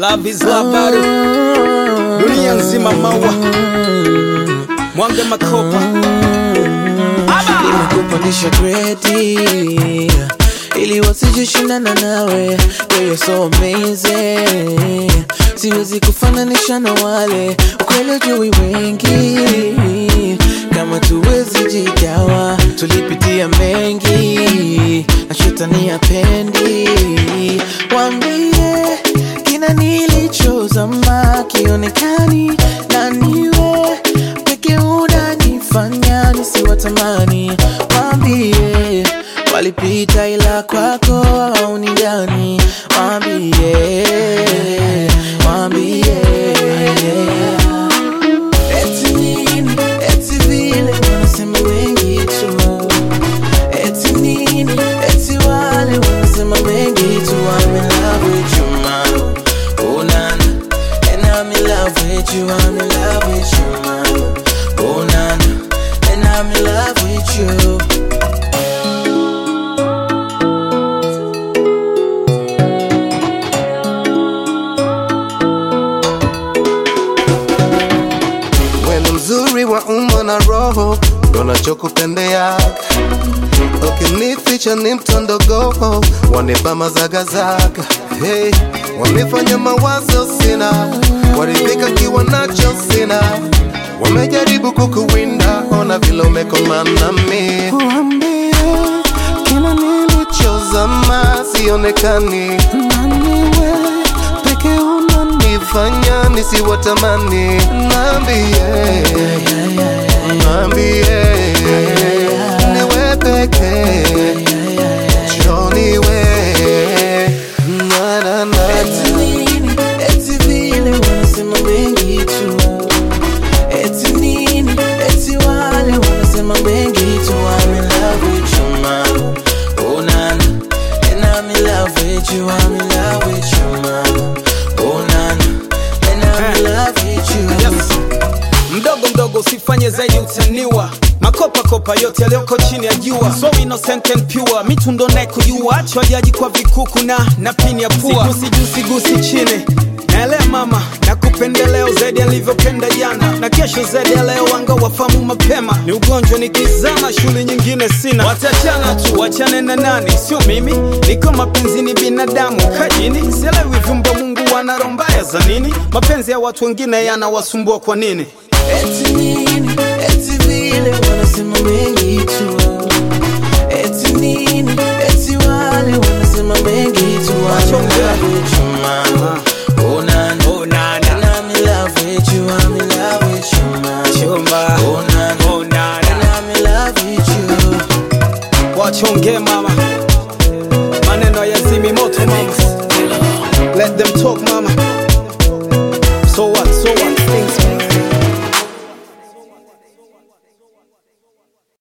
Love is love bado dunia nzima maua mwange makopa Aba! nimekupandisha gredi ili wasijishindana nawe Girl, you're so amazing siwezi kufananisha na wale ukweli ujui wengi kama tuwezi jigawa tulipitia mengi na shetani apendi wambie kina nilichozama kionekani na niwe peke unanifanya nisiwatamani wambie walipita ila kwako au ni gani wambie wambie eti nini eti vile wanasema wengi tu eti nini eti wale wanasema mengi tu I'm in love with you mama oh nana and I'm in love with you I'm in love with you mama oh nana and I'm in love with you Wewe mzuri wa umbo na roho, ndo nachokupendea. Ukinificha ni mtondogo, wanipa mazagazaga. Hey, wamefanya mawazo sina, waridhika kiwa nacho sina. Wamejaribu kukuwinda, ona vile umekomana nami. Waambie kila nilichozama sionekani, naniwe peke unanifanya nisiwatamani. Naambie, naambie niwe peke joniwe na na na Eti nini, eti vile wanasema mengi tu Eti nini, eti wale wanasema mengi tu I'm in love with you mama Oh nana And I'm in love with you I'm in love with you mama Oh nana And I'm in love with you Yes. mdogo mdogo usifanye zaidi utaniwa makopa kopa yote yaliyoko chini ya jua so innocent and pure mitundo naye kujua achwa jaji kwa vikuku na na pini ya pua sigusi juu sigusi chini naelea mama na kupendeleo zaidi alivyopenda jana na kesho zaidi ya leo wanga wafamu mapema ni ugonjwa nikizama shule nyingine sina watachana tu wachane na nani sio mimi niko mapenzini binadamu kajini sielewi vyumba mungu wana roho mbaya za nini mapenzi ya watu wengine yanawasumbua kwa nini Eti nini, eti vile wanasema mengi tu Eti nini, eti wale wanasema mengi tu I'm in love with you mama Oh nana, Oh, nana. And I'm in love with you, I'm in love with you mama Chumba. Oh nana, Oh, nana. And I'm in love with you wachonge mama maneno yazimi moto mama let them talk mama